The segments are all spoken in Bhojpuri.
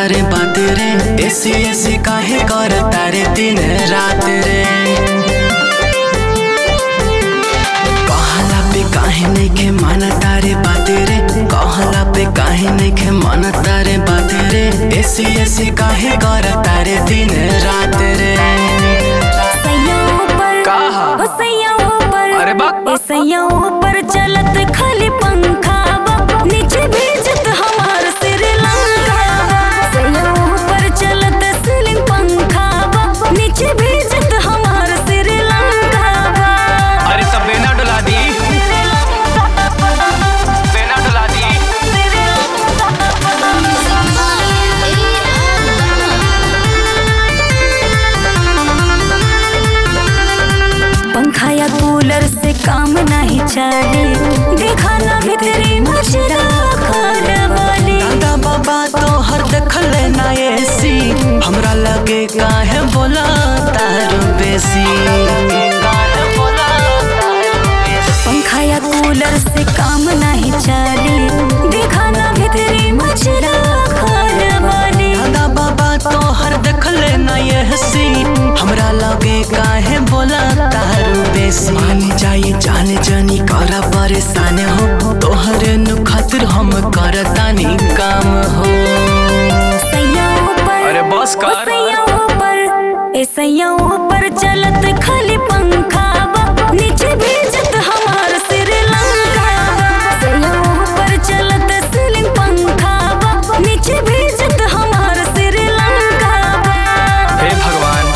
तारे बात रे ऐसी ऐसी काहे कर तारे दिन रात रे कहला पे काहे नहीं के माना तारे बात रे कहला पे काहे नहीं के माना तारे बात रे ऐसी ऐसी काहे कर तारे दिन रात रे सैयाओं पर कहा? ओ सैयाओं पर अरे बाप। ए सैयाओं पर चलत खाली पंखा बा नीचे भेजत हमार श्रीलंका बा सैयाओं पर चलत सीलिंग पंखा बा नीचे भेजत हमार श्रीलंका बा अरे तब बेना डुला दी बेना डुला दी पंखा या कूलर से काम नहीं चले देखा ना भीतरी मचरा खाने वाली दादा बाबा तो हर देखल ना एसी हमरा लगे काहे बोला तारू बेसी पंखा या कूलर से काम नहीं चले देखा ना भीतरी मचरा खाने वाली दादा बाबा तो हर देखल ना एसी हमरा लगे काहे बोला तारू बेसी मान जाए जान जानी कर परेशान हो तोहरे नु खातिर हम करतानी काम हो सैयाओं पर अरे बस ओ कर। सैयाओं पर ए सैयाओं पर चलत खाली पंखा बा नीचे भेजत हमार श्रीलंका बा सैयाओं पर चलत सीलिंग पंखा बा नीचे भेजत हमार श्रीलंका बा हे भगवान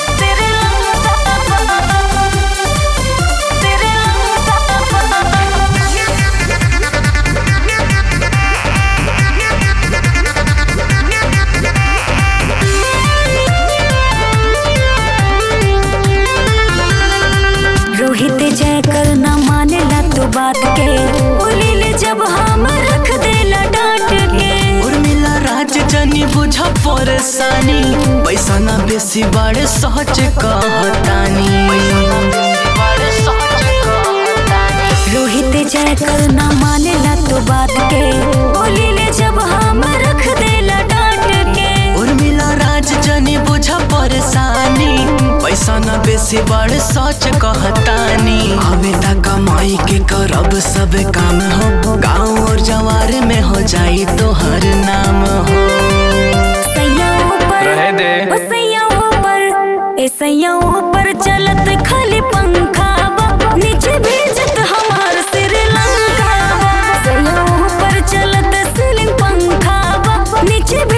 रोहित जय कर न मानेला तू बात के बोलिले जब हम रख देला डांट के उर्मिला राज जनी बुझ परेशानी पैसा ना बेसी बड़े सहज कहतानी रोहित जय कर न मानेला तू बात के बोलिले जब हम रख देला डांट के उर्मिला राज जनी बुझ परेशानी पैसा ना बेसी बड़े सोच कहतानी आवे ता कमाई के करब सब काम हो गाँव और जवार में हो जाई तो हर नाम हो सैयाओं पर रहे दे। ओ सैयाओं पर ए सैयाओं पर चलत खाली पंखा बा नीचे भेजत हमार श्रीलंका बा सैयाओं पर चलत सीलिंग पंखा बा नीचे